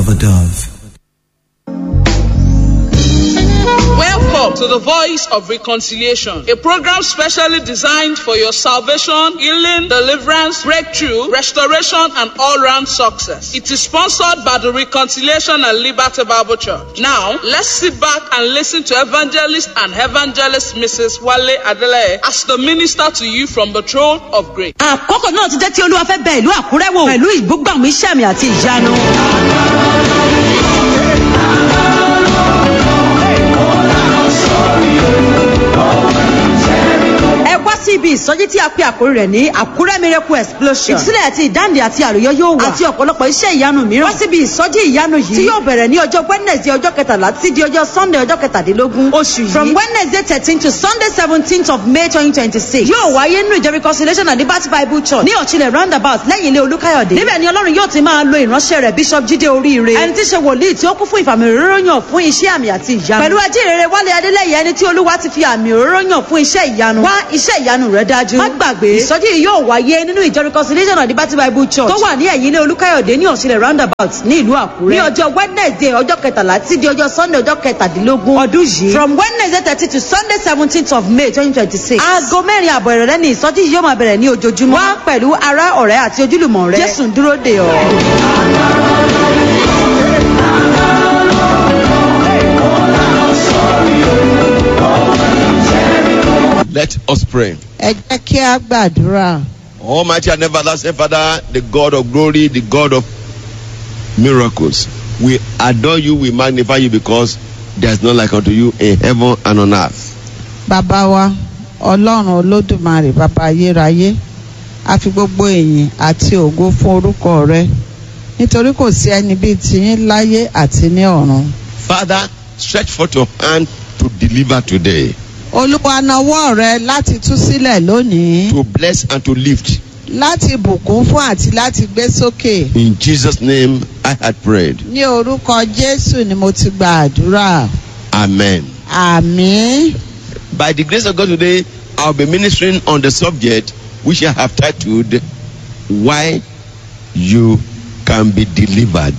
a dove. Welcome to the Voice of Reconciliation, a program specially designed for your salvation, healing, deliverance, breakthrough, restoration, and all round success. It is sponsored by the Reconciliation and Liberty Bible Church. Now, let's sit back and listen to evangelist and evangelist Mrs. Wale Adele as the minister to you from the throne of grace. àkókò náà ti jẹ́ tí olúwa fẹ́ bẹ ìlú àkúrẹ́ wò pẹ̀lú ìbúgbàmù iṣẹ́ mi àti ìyanu. ẹ wá sí ibi ìsọjí tí a pe àkórí rẹ̀ ní àkúrẹ́ miracle explosion. ìtúsílẹ̀ àti ìdáǹdè àti àlùyọ yóò wà. àti ọ̀pọ̀lọpọ̀ iṣẹ́ ìyanu mìíràn. wá síbi ìsọjí ìyanu yìí. tí yóò bẹ̀rẹ̀ ní ọjọ́ wednesday ọjọ́ kẹtàlá títí di ọjọ́ sunday ọjọ́ kẹtàdínlógún. oṣù yìí from wednesday thirteen to sunday seventeenth of may twenty twenty six. yóò wáyé nínú ìjọ reconciliation and liberty bible church ní ọ̀chilẹ̀ roundabout lẹ́yìn ilé olúkáyọ̀dé. níbẹ̀ ni ọlọ́run yóò ti máa lo ìránṣẹ́ rẹ̀ bishop jíde oríire. ẹni tí í ṣe wòlíì tí ó kún fún ìfàmì òróró yàn fún iṣẹ́ àmì àti ìyanu. pẹ̀lú ajínrere wálé adélẹ́yẹ ẹni tí olúwa ti fi àmì òróró yàn fún iṣẹ́ ìyanu. wá iṣẹ́ ìyanu rẹ̀ dájú. má gbàgbé ìsọjí yìí yóò wáyé nínú ìjọ reconciliation and liberty bible church tó wà ní ẹ̀yìn ilé olúkáyọ̀dé ní ọ̀chilẹ̀ roundabout ní ìlú àkúrẹ́. ní ọjọ́ wednesday ọjọ́ kẹtàlá tí di ọjọ́ sunday ọjọ́ kẹtàdínlógún ọdún yìí. from wednesday thirty to sunday seventeenth of may twenty twenty six. aago mẹ́rin àbọ̀ ìrọ̀lẹ́ ni ìsọjí yìí yóò máa bẹ̀rẹ̀ ní ojoojúmọ́. wá pẹ̀lú ará ọ̀rẹ́ àti ojúlùmọ̀ rẹ. jésù ń dúró dè ọ́. Let us pray. ẹ jẹ́ kí a gbàdúrà. Almighty and everlasting Father, the God of glory, the God of miracles, we adore you, we magnify you because there is none like unto you in heaven and on earth. bàbá wa ọlọ́run olódùmarè bàbá ayérayé a fi gbogbo èyìn àti ògo fún orúkọ rẹ nítorí kò sí ẹni bíi tiyín láyé àti ní ọ̀run. Father, stretch forth your hand to deliver today, olúwa nawọ́ rẹ láti tú sílẹ̀ lónìí to bless and to lift. láti bùkún fún àti láti gbé sókè. In Jesus' name I had prayed. ní orúkọ jésù ni mo ti gba àdúrà. Amen. àmín. By the grace of God today, I'll be ministering on the subject which I have titled Why You Can Be Delivered.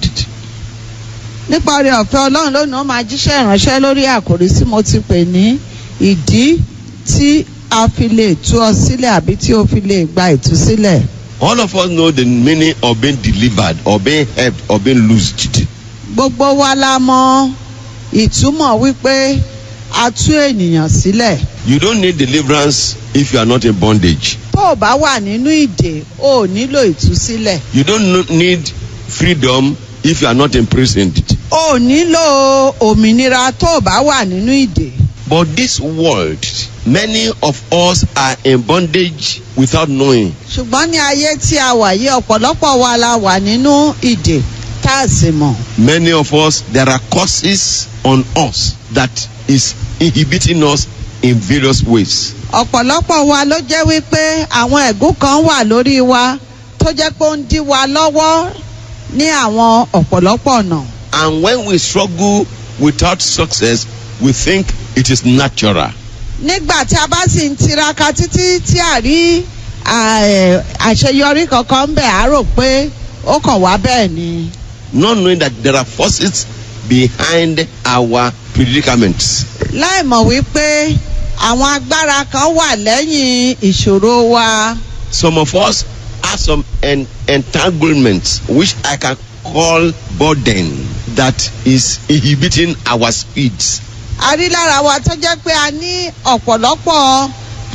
nípa oore ọ̀fẹ́ ọlọ́run lónìí ó máa jíṣẹ́ ìránṣẹ́ lórí àkòrí tí mo ti pè ní ìdí tí a fi lè tú ọ sílẹ̀ àbí tí o fi lè gba ìtúsílẹ̀. All of us know the meaning of being delivered or being helped or being loosed. gbogbo wa la mọ ìtumọ̀ wípé a tú ènìyàn sílẹ̀. You don't need deliverance if you are not in bondage. tó o bá wà nínú ìdè o ò nílò ìtúsílẹ̀. You don't no- need freedom if you are not imprisoned. o ò nílò òmìnira tó o bá wà nínú ìdè. But this world, many of us are in bondage without knowing. ṣùgbọ́n ní ayé tí a wà yìí ọ̀pọ̀lọpọ̀ wa la wà nínú ìdè tá a sì mọ̀. Many of us, there are causes on us that is inhibiting us in various ways. ọ̀pọ̀lọpọ̀ wa ló jẹ́ wípé àwọn ẹ̀gún kan wà lórí wa tó jẹ́ pé ó ń dí wa lọ́wọ́ ní àwọn ọ̀pọ̀lọpọ̀ ọ̀nà. And when we struggle without success, we think it is natural. nígbà tí a bá sì ń tiraka títí tí a rí à, ẹ̀, àṣeyọrí kankan ń bẹ̀ á rò pé ó kàn wá bẹ́ẹ̀ ni. Not knowing that there are forces behind our predicaments. láì mọ̀ wípé àwọn agbára kan wà lẹ́yìn ìṣòro wa. Some of us have some en- entanglements, which I can call burden, that is inhibiting our speeds. a rí lára wa tó jẹ́ pé a ní ọ̀pọ̀lọpọ̀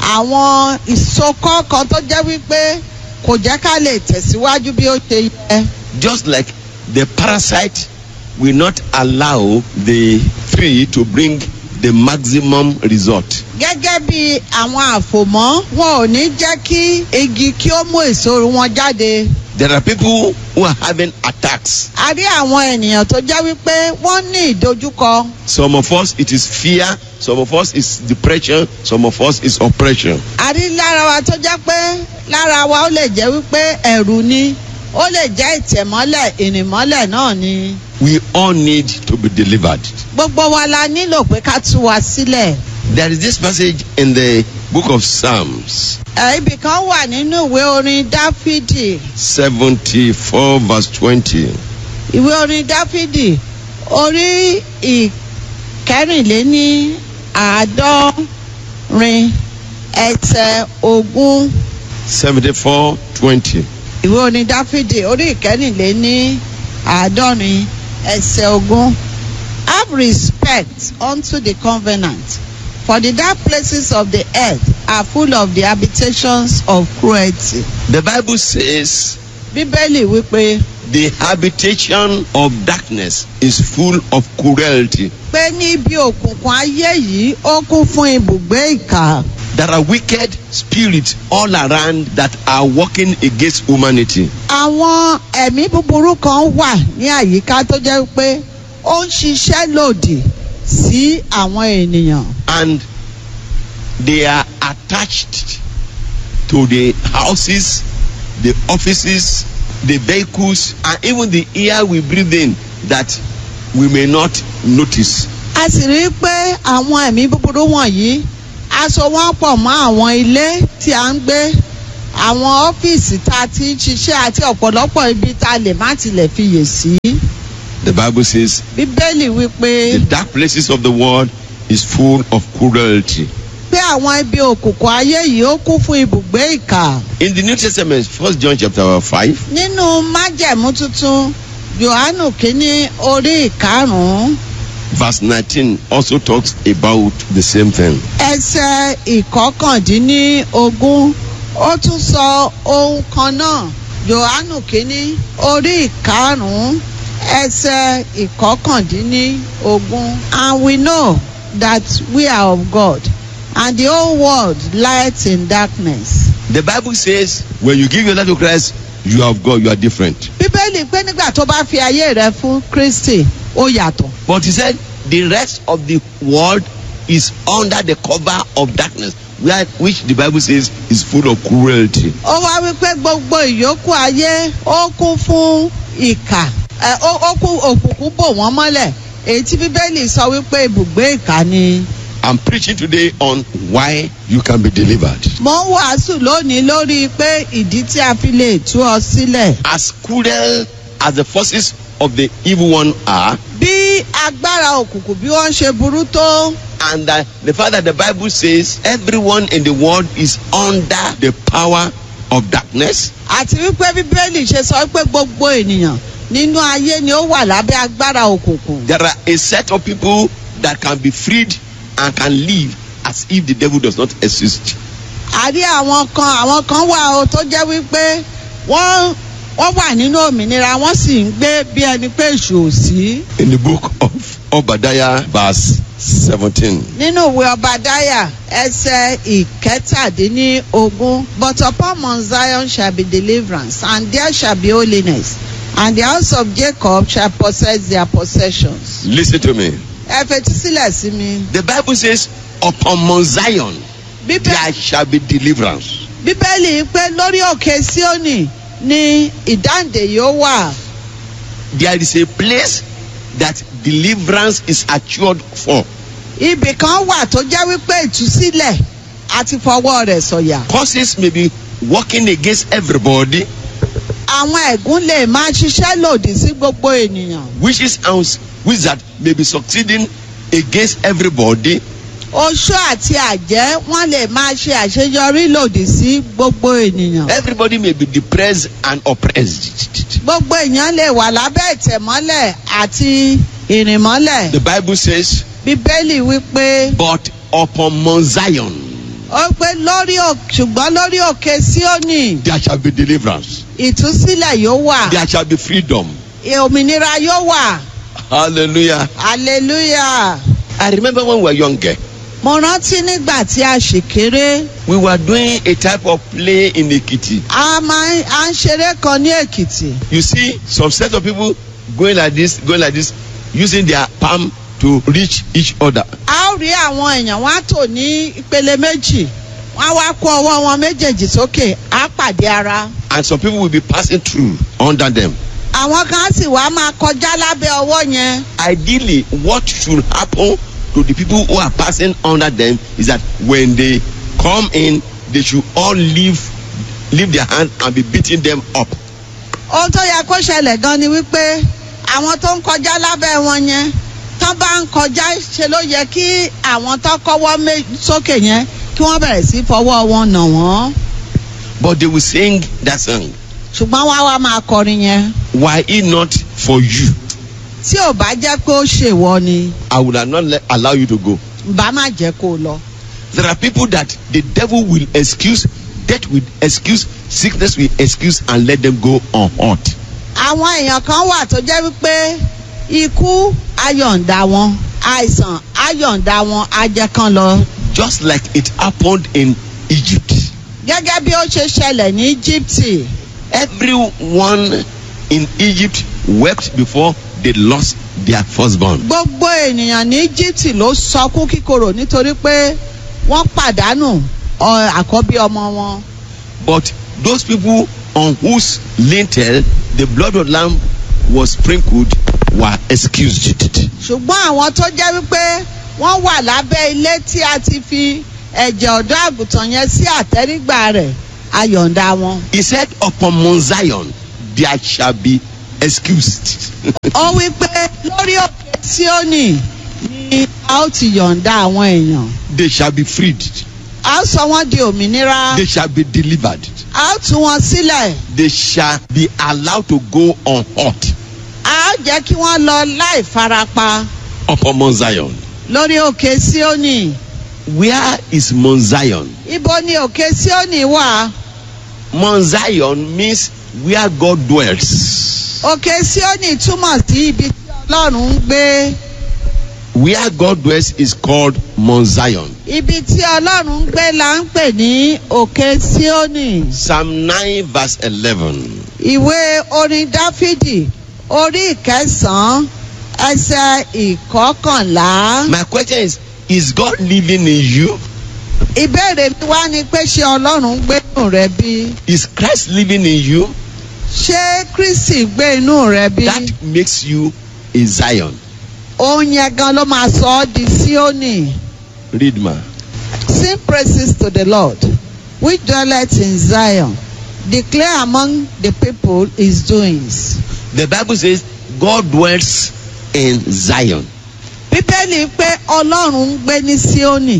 àwọn ìsokọ́ kan tó jẹ́ wípé kò jẹ́ ká lè tẹ̀síwájú bí ó ṣe yẹ. Just like the parasite will not allow the tree to bring the maximum result. gẹ́gẹ́ bí àwọn àfòmọ́ wọn ò ní jẹ́ kí igi kí ó mú èso wọn jáde. There are people who are having attacks. a rí àwọn ènìyàn tó jẹ́ wípé wọ́n ní ìdojúkọ. Some of us, it is fear. Some of us, is depression. Some of us, is oppression. a rí lára wa tó jẹ́ pé lára wa ó lè jẹ́ wípé ẹ̀rù ni ó lè jẹ́ ìtẹ̀mọ́lẹ̀ ìrìnmọ́lẹ̀ náà ni. We all need to be delivered. gbogbo wa la nílò pé ká tú wa sílẹ̀. There is this passage in the book of Psalms, ẹ̀ ibì kan wà nínú ìwé orin dáfídì 74, verse 20. ìwé orin dáfídì orí ìkẹrìnléní àádọ́rin ẹsẹ̀ ogún seventy-four twenty. ìwé orin dáfídì orí ìkẹrìnléní àádọ́rin ẹsẹ̀ ogún have respect unto the covenant for the dark places of the earth are full of the habitations of cruelty. The Bible says bíbélì wípé the habitation of darkness is full of cruelty. pé níbi òkùnkùn ayé yìí ó kún fún ibùgbé ìkà There are wicked spirits all around that are working against humanity. àwọn ẹ̀mí búburú kan wà ní àyíká tó jẹ́ pé ó ń ṣiṣẹ́ lòdì sí àwọn ènìyàn and they are attached to the houses, the offices, the vehicles, and even the air we breathe in that we may not notice. a sì rí i pé àwọn ẹ̀mí búburú wọ̀nyí aṣọ wọn pọ̀ mọ́ àwọn ilé tí a ń gbé àwọn ọ́fíìsì tá a ti ń ṣiṣẹ́ àti ọ̀pọ̀lọpọ̀ ibi tá a lè má tilẹ̀ fiyè sí. The Bible says bíbélì wípé the dark places of the world is full of cruelty. pé àwọn ibi òkùnkùn ayé yìí ó kún fún ibùgbé ìkà. In the New Testament, First John chapter five, nínú májẹ̀mú tuntun yohanu kínní orí ìkarùn-ún verse nineteen also talks about the same thing. ẹsẹ̀ ìkọkàndínlógún ó tún sọ ohun kan náà yohanu kínní orí ìkarùn-ún ẹsẹ̀ ìkọkàndínlógún and we know that we are of God and the whole world lies in darkness. The Bible says when you give your life to Christ, you are of God, you are different. bíbélì pé nígbà tó bá fi ayé rẹ fún kristi ó yàtọ̀. But he said the rest of the world is under the cover of darkness, where, which the Bible says is full of cruelty. ó wá wípé gbogbo ìyókù ayé ó kún fún ìkà ẹ, ó ó kún òkùnkùn bò wọ́n mọ́lẹ̀ èyí tí bíbélì sọ wípé ibùgbé ìkà ni. I'm preaching today on why you can be delivered. mo ń wàásù lónìí lórí pé ìdí tí a fi lè tú ọ sílẹ̀. As cruel as the forces of the evil one are, bí agbára òkùnkùn bí wọ́n ṣe burú tó and that the fact that the Bible says everyone in the world is under the power of darkness, àti wípé bíbélì ṣe sọ pé gbogbo ènìyàn nínú ayé ni ó wà lábẹ́ agbára òkùnkùn. there are a set of people that can be freed and can live as if the devil does not exist. a rí àwọn kan àwọn kan wà o tó jẹ́ wípé wọ́n wọ́n wà nínú òmìnira wọ́n sì ń gbé bí ẹni pé èṣù ò sí. In the book of Obadiah, verse 17. nínú ìwé ọbadáyà ẹsẹ̀ ìkẹtàdínlógún but upon mount zion shall be deliverance and there shall be holiness and the house of jacob shall possess their possessions. Listen to me. ẹ fetí sílẹ̀ sí mi. The Bible says, Upon Mount Zion Bíbélì there shall be deliverance. bíbélì pé lórí òkè síónì ni ìdáǹdè yóò wà. There is a place that deliverance is assured for. ibì kan wà tó jẹ́ wípé ìtúsílẹ̀ àti fọwọ́ rẹ̀ sọ̀yà. Causes may be working against everybody, àwọn ẹ̀gún lè máa ṣiṣẹ́ lòdì sí gbogbo ènìyàn. witches and wizards may be succeeding against everybody, oṣó àti àjẹ́ wọ́n lè máa ṣe àṣeyọrí lòdì sí gbogbo ènìyàn. everybody may be depressed and oppressed. gbogbo èèyàn lè wà lábẹ́ ìtẹ̀mọ́lẹ̀ àti ìrìnmọ́lẹ̀. The Bible says, bíbélì wípé But upon Mount Zion ó pé lórí òkè ṣùgbọ́n lórí òkè síónì there shall be deliverance, ìtúsílẹ̀ yóò wà there shall be freedom. òmìnira yóò wà Hallelujah. hallelujah. I remember when we were younger, mo rántí nígbà tí a ṣì kéré we were doing a type of play in Ekiti. a máa ń à ń ṣeré kan ní èkìtì. You see some set of people going like this, going like this, using their palm to reach each other. a ó rí àwọn èèyàn wọn á tò ní ìpele méjì wọn á wá kó ọwọ́ wọn méjèèjì sókè á pàdé ara. And some people will be passing through under them. àwọn kan á sì wá máa kọjá lábẹ́ ọwọ́ yẹn. Ideally, what should happen to the people who are passing under them is that when they come in, they should all leave leave their hand and be beating them up. ohun tó yẹ kó ṣẹlẹ̀ gan ni wípé àwọn tó ń kọjá lábẹ́ wọn yẹn tán bá ń kọjá ṣe ló yẹ kí àwọn tó kọ́wọ́ mé- sókè yẹn kí wọ́n bẹ̀rẹ̀ sí fọwọ́ wọn nà wọ́n But they will sing that song. ṣùgbọ́n wá wá máa kọrin yẹn Why it not for you? tí ò bá jẹ́ pé ó ṣèwọ ni I would have not let, allow you to go. bá má jẹ́ kó o lọ. There are people that the devil will excuse, death will excuse, sickness will excuse, and let them go unhurt. àwọn èèyàn kan wà tó jẹ́ wípé ikú ayọ̀ǹda wọn àìsàn ayọ̀ǹda wọn ajẹ́kan lọ Just like it happened in Egypt. gẹ́gẹ́ bí ó ṣe ṣẹlẹ̀ ní Íjíbítì Everyone in Egypt wept before they lost their firstborn. gbogbo ènìyàn ní Íjíbítì ló sọkún kíkorò nítorí pé wọ́n pàdánù ọ- àkọ́bí ọmọ wọn But those people on whose lintel the blood of lamb was sprinkled were excused. ṣùgbọ́n àwọn tó jẹ́ wípé wọ́n wà lábẹ́ ilé tí a ti fi ẹ̀jẹ̀ ọ̀dọ́ àgùntàn yẹn sí àtẹ́rígbà rẹ̀ ayọ̀ǹda wọn. He said, Upon Mount Zion there shall be excused. ó wí pé lórí òkè Síónì ni a ó ti yọ̀ǹda àwọn èèyàn they shall be freed. a ó sọ wọ́n di òmìnira They shall be delivered. a ó tú wọn sílẹ̀ They shall be allowed to go unhurt a ó jẹ́ kí wọ́n lọ láì farapa upon Mount Zion. lórí òkè Síónì Where is Mount Zion? ibo ni òkè Síónì wà Mount Zion means where God dwells. òkè Síónì túmọ̀ sí ibi tí Ọlọ́run ń gbé Where God dwells is called Mount Zion. ibi tí Ọlọ́run ń gbé la ń pè ní òkè Síónì Psalm 9 verse 11. ìwé orin Dáfídì orí ìkẹsàn-án ẹsẹ̀ ìkọkànlá. My question is Is God living in you? ìbéèrè mi wá ni pé ṣé ọlọ́run ń gbé inú rẹ bí? Is Christ living in you? ṣé kristi gbé inú rẹ bí? That makes you a Zion. òun yẹn gan ló máa sọ ọ́ di síónì. Read ma. sing praises to the lord which dwelleth in zion declare among the people his doings. The Bible says God dwells in Zion. bíbélì pé ọlọ́run ń gbé ní síónì.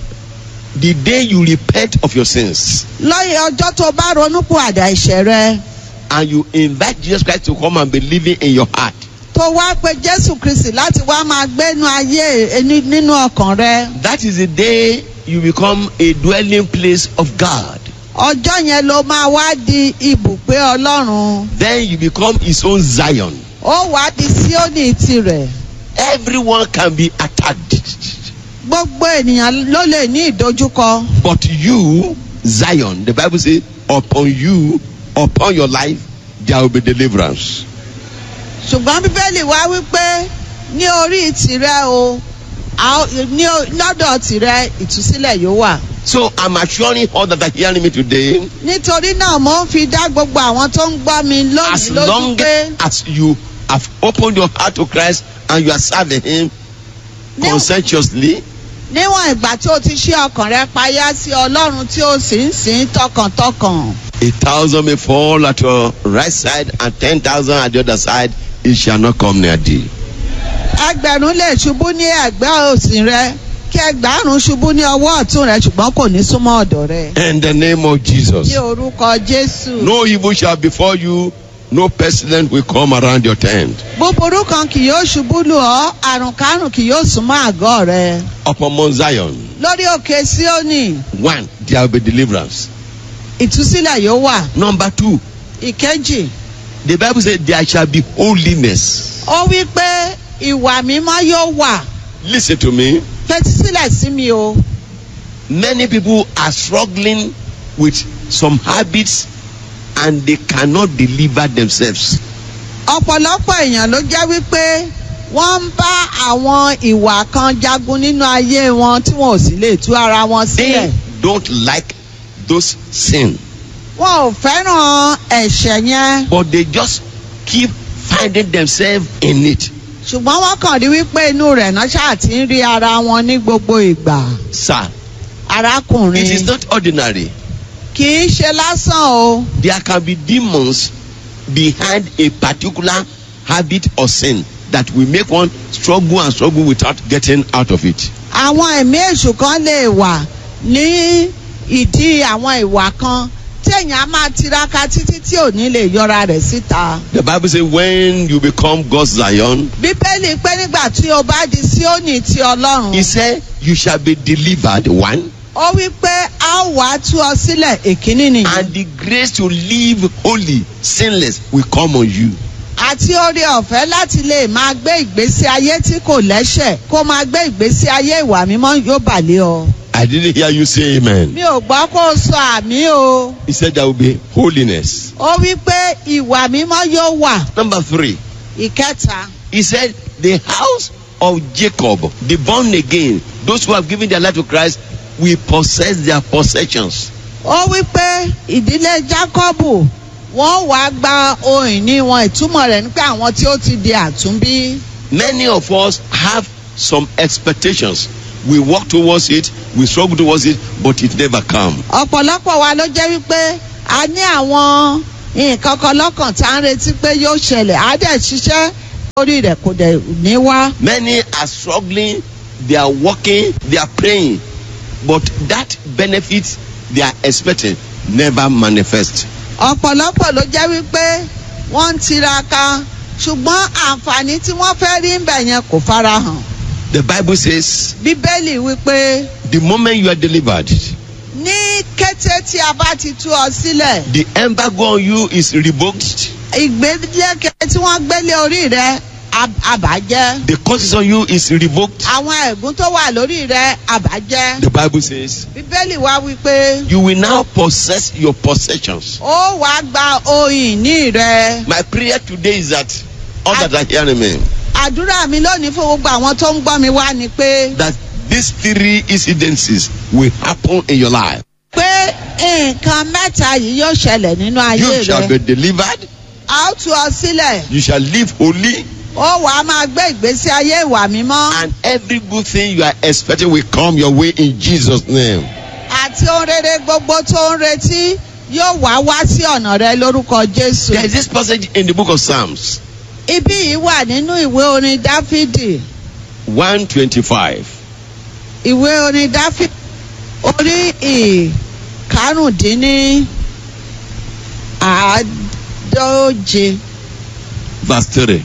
The day you repent of your sins lọ́yẹ̀ ọjọ́ tó bá ronúpọ̀ àdá ìṣẹ̀ rẹ and you invite Jesus Christ to come and be living in your heart, tó wá pé jésù kristi láti wá máa gbénu ayé ẹni nínú ọkàn rẹ. that is the day you become a dwelling place of God. ọjọ́ yẹn ló máa wá di ibùgbé ọlọ́run Then you become his own Zion. ó wá di síónì tirẹ̀ Everyone can be attacked. gbogbo ènìyàn ló lè ní ìdojúkọ But you, Zion, the Bible says, upon you, upon your life, there will be deliverance. ṣùgbọ́n bíbélì wá wípé ní orí tirẹ̀ o a ó- ní o- lọ́dọ̀ tirẹ̀ ìtúsílẹ̀ yóò wà So I'm assuring all that are hearing me today, nítorí náà mo ń fi dá gbogbo àwọn tó ń gbọ́ mi as lónìí lójú long pé as you have opened your heart to Christ and you are serving Him Ní- conscientiously, níwọ̀n ìgbà tí o ti ṣí ọkàn rẹ payá sí ọlọ́run tí o sì ń sìn tọkàntọkàn a thousand may fall at your right side and ten thousand at the other side, it shall not come near thee. ẹgbẹ̀rún lè ṣubú ní ẹ̀gbẹ́ òsì rẹ kí ẹgbàárùn ṣubú ní ọwọ́ ọ̀tún rẹ ṣùgbọ́n kò ní súnmọ́ ọ̀dọ̀ rẹ. In the name of Jesus. ní orúkọ jésù. No evil shall befall you, no pestilence will come around your tent. búburú kan kì yóò ṣubú lù ọ́ àrùn kárùn kì yóò súnmọ́ àgọ́ rẹ. Upon Mount Zion, lórí òkè síónì one, there will be deliverance. ìtúsílẹ̀ yóò wà. Number two, ìkejì the Bible says there shall be holiness. ó wí pé ìwà mímọ́ yóò wà. Listen to me. fetísílẹ̀ sí mi o. Many people are struggling with some habits and they cannot deliver themselves. ọ̀pọ̀lọpọ̀ èèyàn ló jẹ́ wípé wọ́n ń bá àwọn ìwà kan jagun nínú ayé wọn tí wọn ò sì lè tú ara wọn sílẹ̀. They don't like those sin, wọn ò fẹ́ràn ẹ̀ṣẹ̀ yẹn but they just keep finding themselves in it. ṣùgbọ́n wọ́n kàn rí wípé inú rẹ̀ náà ṣáà ti ń rí ara wọn ní gbogbo ìgbà. Sir, arákùnrin it is not ordinary. kì í ṣe lásán o There can be demons behind a particular habit or sin that will make one struggle and struggle without getting out of it. àwọn ẹ̀mí èṣù kan lè wà ní ìdí àwọn ìwà kan téèyàn á máa tiraka títí tí ò ní lè yọra rẹ̀ síta. The Bible says, when you become God's Zion, bíbélì pé nígbà tí o bá di síónì ti ọlọ́run. He said, you shall be delivered. One. ó wí pé a ó wàá tú ọ sílẹ̀ èkíní nìyẹn. And the grace to live holy, sinless will come on you. àti oore ọ̀fẹ́ láti lè máa gbé ìgbésí ayé tí kò lẹ́ṣẹ̀ kó máa gbé ìgbésí ayé ìwà mímọ́ yóò bà lé ọ. I didn't hear you say amen. mi ò gbọ́ kó o sọ àmì o. He said there will be holiness. ó wí pé ìwà mímọ́ yóò wà. Number three, ìkẹta he said, the house of Jacob, the born again, those who have given their life to Christ, will possess their possessions. ó wí pé ìdílé jákọ́bù wọ́n wàá gba ohun ìní wọn ìtumọ̀ rẹ̀ ní pé àwọn tí ó ti di àtúnbí. Many of us have some expectations. We work towards it, we struggle towards it, but it never comes. ọ̀pọ̀lọpọ̀ wa ló jẹ́ wípé a ní àwọn nǹkan kan lọ́kàn tá à ń retí pé yóò ṣẹlẹ̀ á dẹ̀ ṣiṣẹ́ lórí rẹ̀ kò dẹ̀ ní wá. Many are struggling, they are working, they are praying, but that benefit they are expecting never manifest. ọ̀pọ̀lọpọ̀ ló jẹ́ wípé wọ́n ń tiraka ṣùgbọ́n àǹfààní tí wọ́n fẹ́ rí ń bẹ̀ yẹn kò farahàn. The Bible says, bíbélì wípé the moment you are delivered, ní kété tí a bá ti tú ọ sílẹ̀ the embargo on you is revoked, ìgbélẹ́kẹ̀ tí wọ́n gbélé orí rẹ̀ ab- àbájẹ́ the curses on you is revoked. àwọn ẹ̀gún tó wà lórí rẹ̀ àbájẹ́. The Bible says, bíbélì wá wípé you will now possess your possessions. ó wàá gba ohun ìní rẹ̀. My prayer today is that all that are hearing me, àdúrà mi lónìí fún gbogbo àwọn tó ń gbọ́ mi wá ni pé that these three incidences will happen in your life. pé nǹkan mẹ́ta yìí yóò ṣẹlẹ̀ nínú ayé You shall rẹ̀. be delivered, a ó tú ọ sílẹ̀ you shall live holy, ó wàá máa gbé ìgbésí ayé ìwà mímọ́ and every good thing you are expecting will come your way in Jesus' name. àti ohun rere gbogbo tó ń retí yóò wá wá sí ọ̀nà rẹ lórúkọ jésù. There is this passage in the book of Psalms ibí yìí wà nínú ìwé orin dáfídì 125. ìwé orin dáfídì orí ìkarùndínní àádóje Verse 3.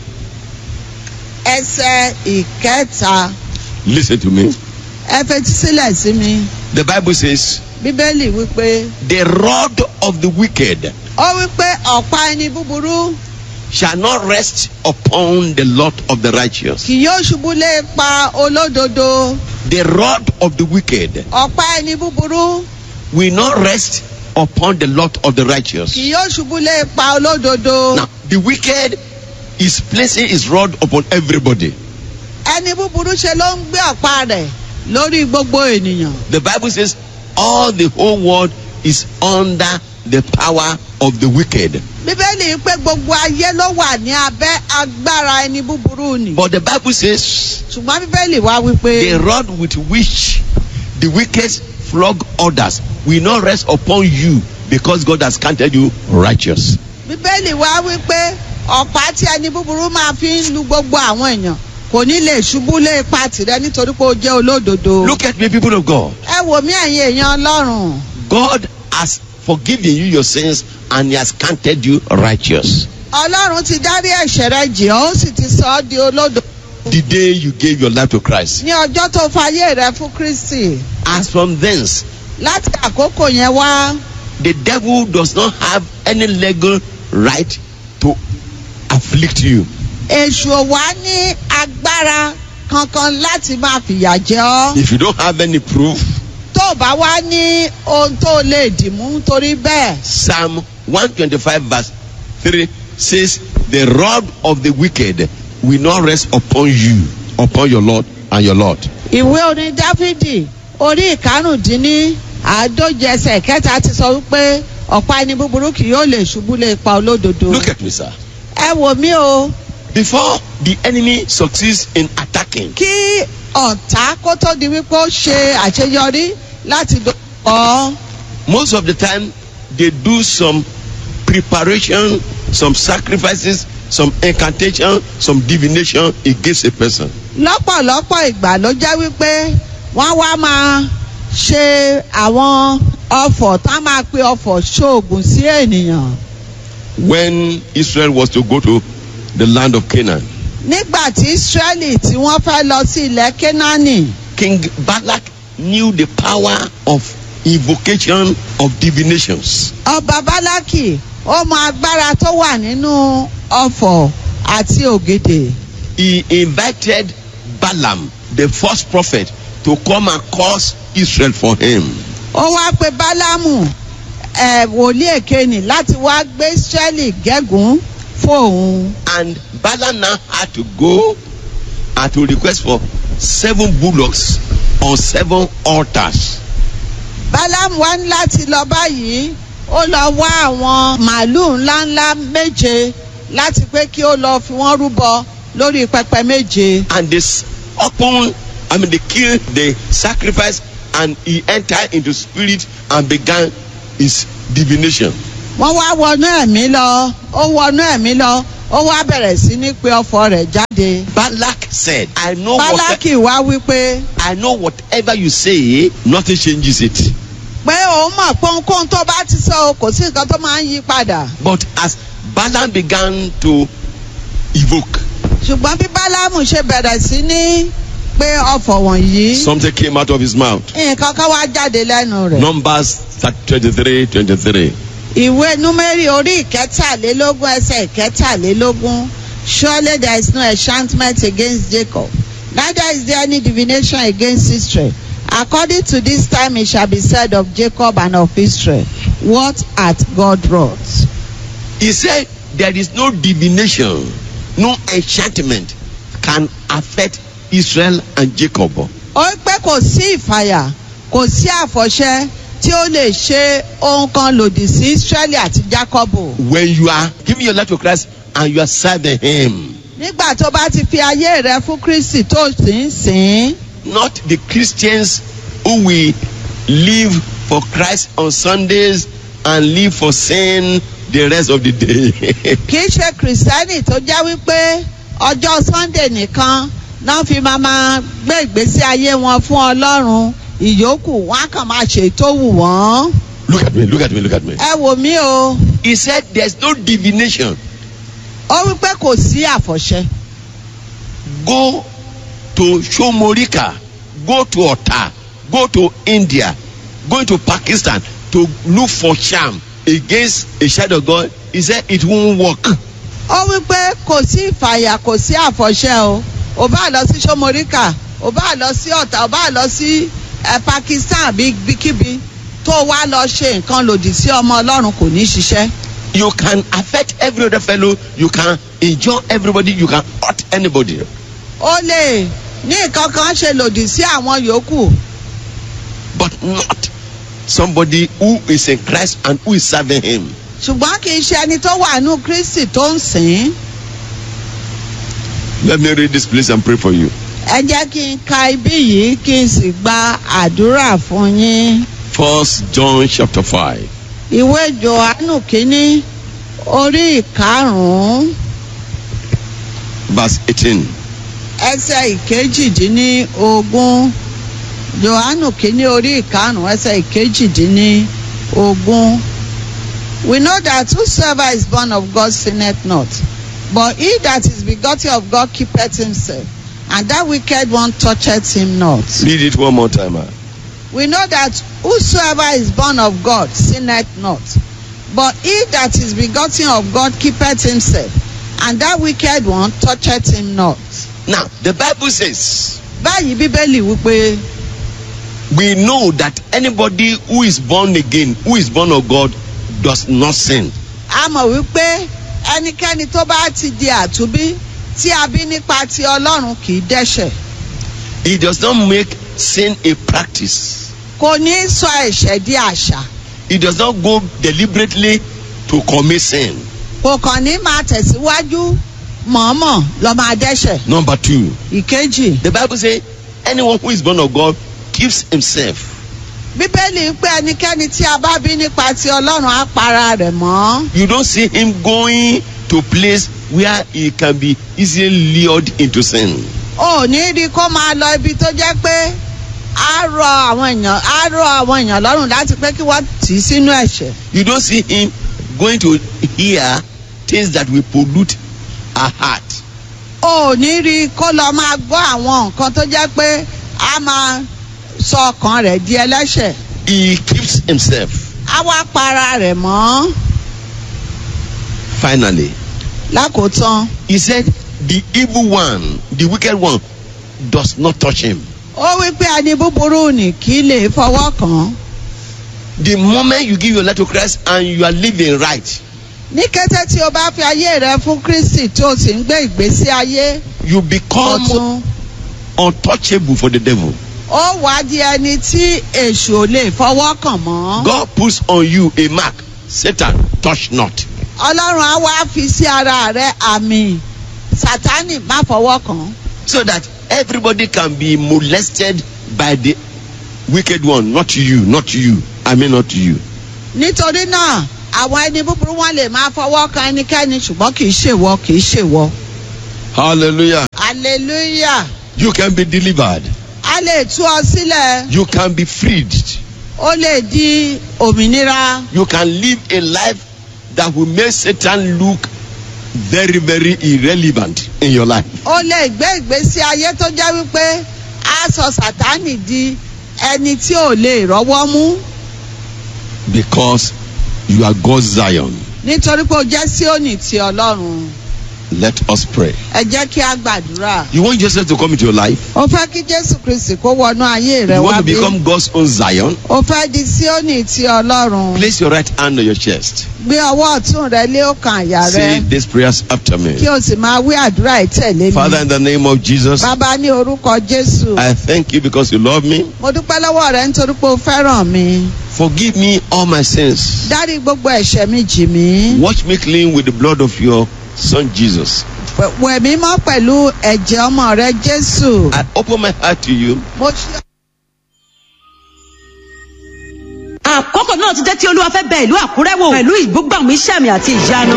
ẹsẹ̀ ìkẹta Listen to me. ẹ fetí sílẹ̀ sí mi The Bible says, bíbélì wípé The rod of the wicked ó wípé ọ̀pá ẹni búburú shall not rest upon the lot of the righteous. kì yóò ṣubú lé pa olódodo The rod of the wicked ọ̀pá ẹni búburú will not rest upon the lot of the righteous. kì yóò ṣubú lé pa olódodo Now, the wicked is placing his rod upon everybody. ẹni búburú ṣe ló ń gbé ọ̀pá rẹ̀ lórí gbogbo ènìyàn The Bible says, all the whole world is under the power of the wicked. bíbélì pé gbogbo ayé ló wà ní abẹ́ agbára ẹni búburú ni But the Bible says, ṣùgbọ́n bíbélì wá wípé the rod with which the wicked flog others will not rest upon you because God has counted you righteous. bíbélì wá wípé ọ̀pá tí ẹni búburú máa fi ń lu gbogbo àwọn èèyàn kò ní lè ṣubú lé ipa tìrẹ nítorí pé ó jẹ́ olódodo. Look at me, people of God. ẹ wò mí ẹ̀yin èèyàn ọlọ́run God has forgiven you your sins and He has counted you righteous. ọlọ́run ti dárí ẹ̀ṣẹ̀ rẹ jì ọ́ ó sì ti sọ ọ́ di olódodo The day you gave your life to Christ. ní ọjọ́ tó fayé rẹ fún kristi As from thence, láti àkókò yẹn wá the devil does not have any legal right to afflict you. èṣù ò wá ní agbára kankan láti máa fìyà jẹ ọ́ If you don't have any proof, tó o bá wá ní ohun tó lè dìmú torí bẹ́ẹ̀ Psalm 125 verse 3 says, The rod of the wicked will not rest upon you, upon your Lord and your Lord. ìwé orin dáfídì orí ìkarùndínní àádóje ẹsẹ̀ kẹta ti sọ wípé ọ̀pá ẹni búburú kì yóò lè ṣubú lé pa olódodo. Look at me, sir. ẹ wò mí o Before the enemy succeeds in attacking, kí ọ̀tá kó tó di wípé ó ṣe àṣeyọrí láti dọ̀kọ́ most of the time they do some preparation, some sacrifices, some incantation, some divination against a person. lọ́pọ̀lọpọ̀ ìgbà ló jẹ́ wípé wọ́n wá máa ṣe àwọn ọfọ̀ tá máa pe ọfọ̀ ṣoògùn sí ènìyàn. When Israel was to go to the land of Canaan, nígbà tí israẹli tí wọ́n fẹ́ lọ sí ilẹ̀ kénáánì King Balak knew the power of invocation of divinations. ọba bálákì ó mọ agbára tó wà nínú ọfọ̀ àti ògèdè. He invited Balaam, the first prophet, to come and curse Israel for him. ó wá pe bálámù ẹ wòlíì èkéni láti wá gbé israẹli gégùn fóun. And Balaam now had to go and to request for seven bullocks on seven altars. bálámù wá ní láti lọ báyìí ó lọ wá àwọn màálùú ńláńlá méje láti pé kí ó lọ fi wọ́n rúbọ lórí pẹpẹ méje. And this upon, I mean, they killed the sacrifice and he entered into spirit and began his divination. wọ́n wá wọnú ẹ̀mí lọ ó wọnú ẹ̀mí lọ ó wá bẹ̀rẹ̀ sí ní pé ọfọ rẹ̀ jáde. Balak said, I know what bálákì wá wípé I know whatever you say, nothing changes it. pé òun mọ̀ pé ohunkóhun tó bá ti sọ o, kò sí nǹkan tó máa ń yí padà. But as Balaam began to evoke, ṣùgbọ́n bí bálámù ṣe bẹ̀rẹ̀ sí ní pé ọfọ̀ wọ̀nyí something came out of his mouth. nǹkan kan wá jáde lẹ́nu rẹ̀. Numbers 23 23. ìwé númẹ́rì orí ìkẹtàlélógún ẹsẹ̀ ìkẹtàlélógún surely there is no enchantment against jacob neither is there any divination against israel according to this time it shall be said of jacob and of israel what hath god wrought. He said, There is no divination, no enchantment can affect Israel and Jacob. ó pé kò sí ìfàyà kò sí àfọ̀ṣẹ tí ó lè ṣe ohun kan lòdì sí israeli àti jacobu. When you are giving your life to Christ and you are serving Him, nígbà tó bá ti fi ayé rẹ fún kristi tó sì ń sìn ín. not the Christians who will live for Christ on Sundays and live for sin the rest of the day. kì í ṣe kìrìsìtẹ́nì tó jẹ́ wípé ọjọ́ sunday nìkan náà fi máa máa gbé ìgbésí ayé wọn fún ọlọ́run ìyókù wọn á kàn máa ṣe tó wù wọ́n. look at me, look at me, look at me. ẹ wò mí o He said, There's no divination. ó wípé kò sí àfọ̀ṣẹ. Go to Shomorika, go to Ota, go to India, go to Pakistan to look for charm against a child of God. He said it won't work. ó wípé kò sí ìfàyà kò sí àfọ̀ṣẹ o ò bá lọ sí sọmọríkà ò bá lọ sí ọ̀tà ò bá lọ sí ẹ pakistan bíkíbi tó wá lọ ṣe nǹkan lòdì sí ọmọ ọlọ́run kò ní ṣiṣẹ́. You can affect every other fellow, you can enjoy everybody, you can hurt anybody. ó lè ní nǹkan kan ṣe lòdì sí àwọn yòókù But not somebody who is in Christ and who is serving Him. ṣùgbọ́n kì í ṣe ẹni tó wà nù kristi tó ń sìn ín. Let me read this place and pray for you. ẹ jẹ́ kí n ka ibí yìí kí n sì gba àdúrà fún yín. First John chapter 5. ìwé johannu kínní orí ìkarùn-ún verse 18. ẹsẹ̀ ìkejìdínlógún johannu kínní orí ìkarùn-ún ẹsẹ̀ ìkejìdínlógún. we know that whosoever is born of God sinneth not but he that is begotten of God keepeth himself and that wicked one toucheth him not. Read it one more time. ah. we know that whosoever is born of God sinneth not but he that is begotten of God keepeth himself and that wicked one toucheth him not. Now, the Bible says, báyìí bíbélì wípé we know that anybody who is born again, who is born of God, does not sin. a mọ̀ wípé ẹnikẹ́ni tó bá ti di àtúbí tí a bí nípa ti ọlọ́run kì í dẹ́ṣẹ̀ He does not make sin a practice. kò ní í sọ ẹ̀ṣẹ̀ di àṣà He does not go deliberately to commit sin. kò kàn ní máa tẹ̀síwájú mọ̀ọ́mọ̀ lọ́ máa dẹ́ṣẹ̀ Number two, ìkejì the Bible says, anyone who is born of God keeps himself. bíbélì ń pé ẹnikẹ́ni tí a bá bí nípa ti ọlọ́run á para rẹ̀ mọ́ You don't see him going to place where he can be easily lured into sin. ò ní rí kó máa lọ ibi tó jẹ́ pé á rọ àwọn èèyàn á rọ àwọn èèyàn lọ́rùn láti pé kí wọ́n tì í sínú ẹ̀ṣẹ̀. You don't see him going to hear things that will pollute our heart. ò ní rí kó lọ máa gbọ́ àwọn nǹkan tó jẹ́ pé á máa sọ ọkàn rẹ̀ di ẹlẹ́ṣẹ̀. He keeps himself. á wá para rẹ̀ mọ́ Finally, lákòótán. he said, The evil one, the wicked one, does not touch him. ó wí pé ẹni búburú ní kí lè fọwọ́ kàn án. The moment you give your life to Christ and you are living right, ní kété tí o bá fi ayé rẹ fún kristi tó o sì ń gbé ìgbésí ayé you become ọ̀tún untouchable for the devil. ó wá di ẹni tí èṣù ò lè fọwọ́ kàn mọ́. God puts on you a mark Satan, touch not. ọlọ́run á wá fi sí ara rẹ àmì sátánì má fọwọ́ kàn án. So that everybody can be molested by the wicked one, not you, not you. I mean, not you. nítorí náà àwọn ẹni búburú wọn lè máa fọwọ́ kan ẹnikẹ́ni ṣùgbọ́n kì í ṣèwọ kì í ṣèwọ. Hallelujah. hallelujah You can be delivered, a lè tú ọ sílẹ̀ you can be freed, ó lè di òmìnira. you can live a life that will make Satan look very, very irrelevant in your life. ó lè gbé ìgbésí ayé tó jẹ́ wípé á sọ sátánì di ẹni tí ò lè rọ́wọ́ mú Because you are God's Zion. nítorí pé ó jẹ́ síónì ti ọlọ́run Let us pray. ẹ jẹ́ kí a gbàdúrà. You want Jesus to come into your life? ó fẹ́ kí jésù kristi kó wọnú ayé rẹ You wá want to bí become God's own Zion? ó fẹ́ di síónì ti ọlọ́run Place your right hand on your chest. gbé ọwọ́ ọ̀tún rẹ lé ọkàn àyà Say rẹ these prayers after me. kí o sì máa wí àdúrà ìtẹ̀lé Father, mi. in the name of Jesus, bàbá ní orúkọ jésù I thank you because you love me. mo dúpẹ́ lọ́wọ́ rẹ nítorí pé o fẹ́ràn mi Forgive me all my sins. dárí gbogbo ẹ̀ṣẹ̀ mi jì mí. Wash me clean with the blood of your Son Jesus. wẹ̀ mí mọ́ pẹ̀lú ẹ̀jẹ̀ ọmọ rẹ jésù. I open my heart to you. mo ṣe àkókò náà ti jẹ́ tí olúwa fẹ́ bẹ ìlú àkúrẹ́ wò pẹ̀lú ìgbógbàmù iṣẹ́ àmì àti ìyanu.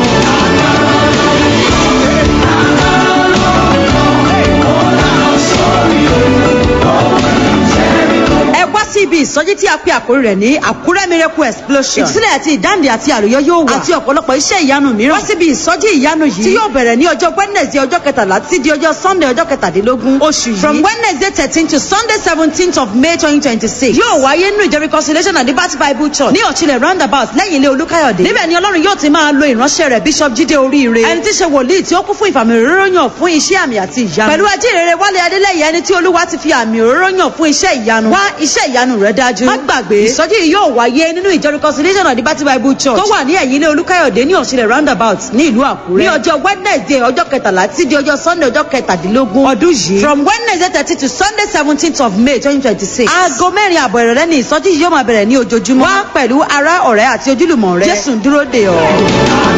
ẹ wá sí ibi ìsọjí tí a pe àkórí rẹ̀ ní àkúrẹ́ miracle explosion. ìtúsílẹ̀ àti ìdáǹdè àti àlùyọ yóò wà. àti ọ̀pọ̀lọpọ̀ iṣẹ́ ìyanu mìíràn. wá síbi ìsọjí ìyanu yìí. tí yóò bẹ̀rẹ̀ ní ọjọ́ wednesday ọjọ́ kẹtàlá títí di ọjọ́ sunday ọjọ́ kẹtàdínlógún. oṣù yìí from wednesday thirteen to sunday seventeenth of may twenty twenty six. yóò wáyé nínú ìjọ reconciliation and liberty bible church ní ọ̀chilẹ̀ roundabout lẹ́yìn ilé olúkáyọ̀dé. níbẹ̀ ni ọlọ́run yóò ti máa lo ìránṣẹ́ rẹ̀ bishop jíde oríire. ẹni tí í ṣe wòlíì tí ó kún fún ìfàmì òróró yàn fún iṣẹ́ àmì àti ìyanu. pẹ̀lú ajínrere wálé adélẹ́yẹ ẹni tí olúwa ti fi àmì òróró yàn fún iṣẹ́ ìyanu. wá iṣẹ́ ìyanu rẹ̀ dájú. má gbàgbé ìsọjí yìí yóò wáyé nínú ìjọ reconciliation and liberty bible church tó wà ní ẹ̀yìn ilé olúkáyọ̀dé ní ọ̀ṣilẹ̀ roundabout ní ìlú àkúrẹ́. ní ọjọ́ wednesday ọjọ́ kẹtàlá tí di ọjọ́ sunday ọjọ́ kẹtàdínlógún ọdún yìí. from wednesday thirty to sunday seventeenth of may twenty twenty six. aago mẹ́rin àbọ̀ ìrọ̀lẹ́ ni ìsọjí yìí yóò máa bẹ̀rẹ̀ ní ojoojúmọ́. wá pẹ̀lú ará ọ̀rẹ́ àti ojúlùmọ̀ rẹ. jésù ń dúró dè ọ́.